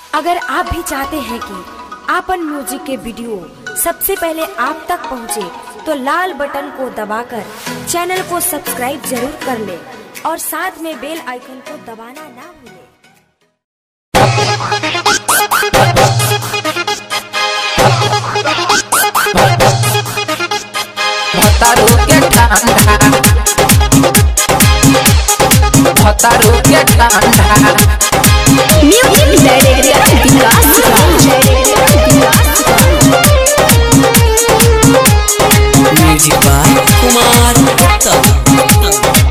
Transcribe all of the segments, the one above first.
अगर आप भी चाहते हैं कि आपन म्यूजिक के वीडियो सबसे पहले आप तक पहुंचे, तो लाल बटन को दबाकर चैनल को सब्सक्राइब जरूर कर ले और साथ में बेल आइकन को दबाना ना भूलें। भतारू के ठंडा भतारू के ठंडा music director Vikas music by Kumar Gupta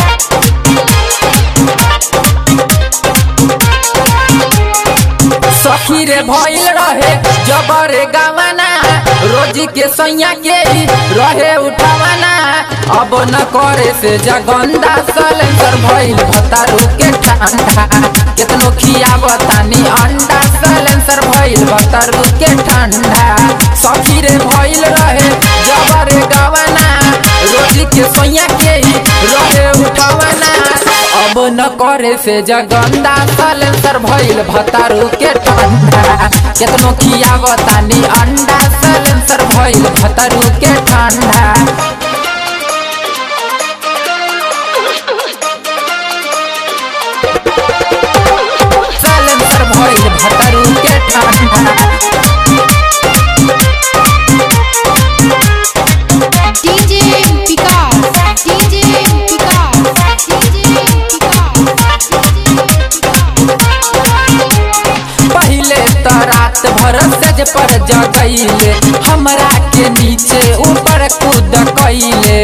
सखी रे भइल रहे जबर गवाना रोजी के सैया के ही रहे उठावाना अब न करे से जगंदा सलेंसर भइल भतारू के ठंडा केतनो खियावतानी अंडा सलेंसर भइल भतारू के ठंडा सखी रे भइल रहे जबर गवाना रोजी के सैया के ही रहे उठावाना अब न करे से जगंदा सलेंसर भइल भतारू के ठंडा केतनो खियावतानी अंडा सलेंसर भइल भतारू के ठंडा सलेंसर भइल भतारू के ठंडा DJ Vikas DJ Vikas DJ Vikas पहले तो रात भर सज पर जगैले हमरा के नीचे ऊपर कूद कैले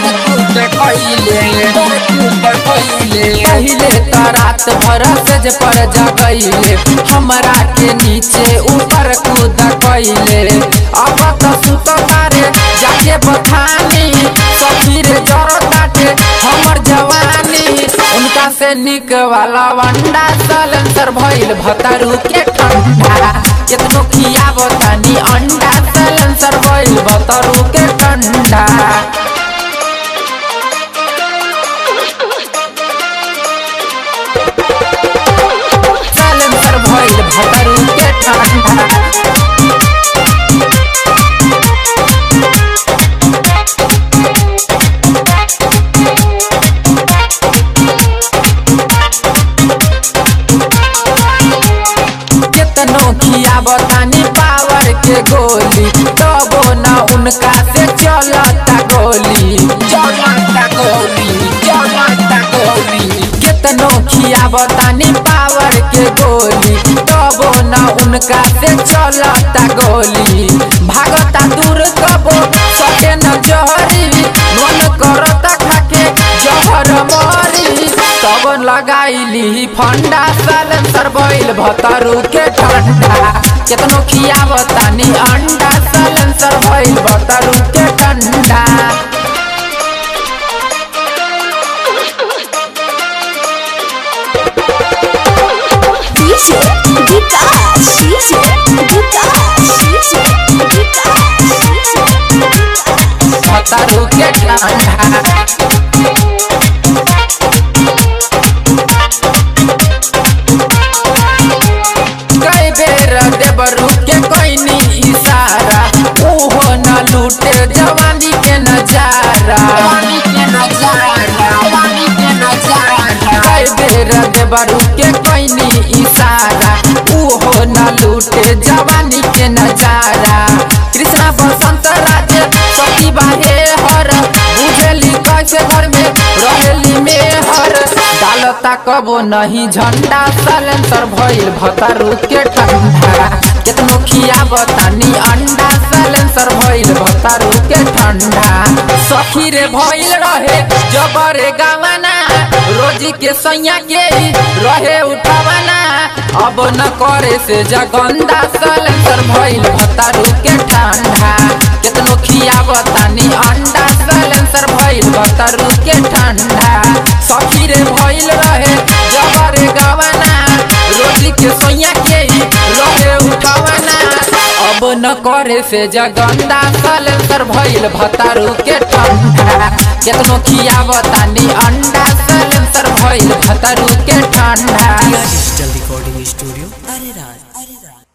पहले तो रात भर सज पर जगैले हमरा के नीचे ऊपर कूद कैले अब तो सुत तारे जाके बथानी सफीर जर काटे हमर जवानी उनका से निक वाला वंडा सलेंसर भइल भतारू के ठंडा केतनो खियावतानी अंडा सलेंसर भइल भतारू के ठंडा सलेंसर भइल भतारू के ठंडा केतनो खियावतानी पावर के गोली तबो न उनका से चलता गोली चलता गोली चलता गोली केतनो खियावतानी पावर के गोली तबो न उनका से चलता गोली भागता दूर कबो सके न जहरी मन करता खाके जहर मरी तब लगाइली फंडा सलेंसर भइल भतारू के ठंडा केतनो खियावतानी अंडा सलेंसर भइल भतारू के ठंडा DJ Vikas DJ Vikas DJ Vikas भतारू के ठंडा कई बेर देवरू के कोइनी इशारा ओहो न लूटे जवानी के नजारा कई बेर देवरू के कोइनी इशारा ओहो न लूटे जवानी के नजारा कृष्णा बसंत राजे सती बाहे हर बुझेली कैसे घर में रहेली में हर डालता कबो नहीं झंडा सलेंसर भइल भतारू के ठंडा केतनो खियावतानी अंडा सलेंसर भइल भतारू के ठंडा सखी रे भइल रहे जबरे गावाना रोजी के सैया के ही रहे उठावाना अब न करे से जगंदा सलेंसर भइल भतारू के ठंडा केतनो खियावतानी अंडा सलेंसर भइल भतारू के ठंडा सखी रे भइल रहे जबरे गावाना रोजी के सैया के ही रहे उठावाना अब न करे करे से जगंदा सलेंसर भइल भतारू के ठंडा केतनो खियावतानी अंडा सलेंसर भइल भतारू के ठंडा डिजिटल रिकॉर्डिंग स्टूडियो अरे राज अरे राज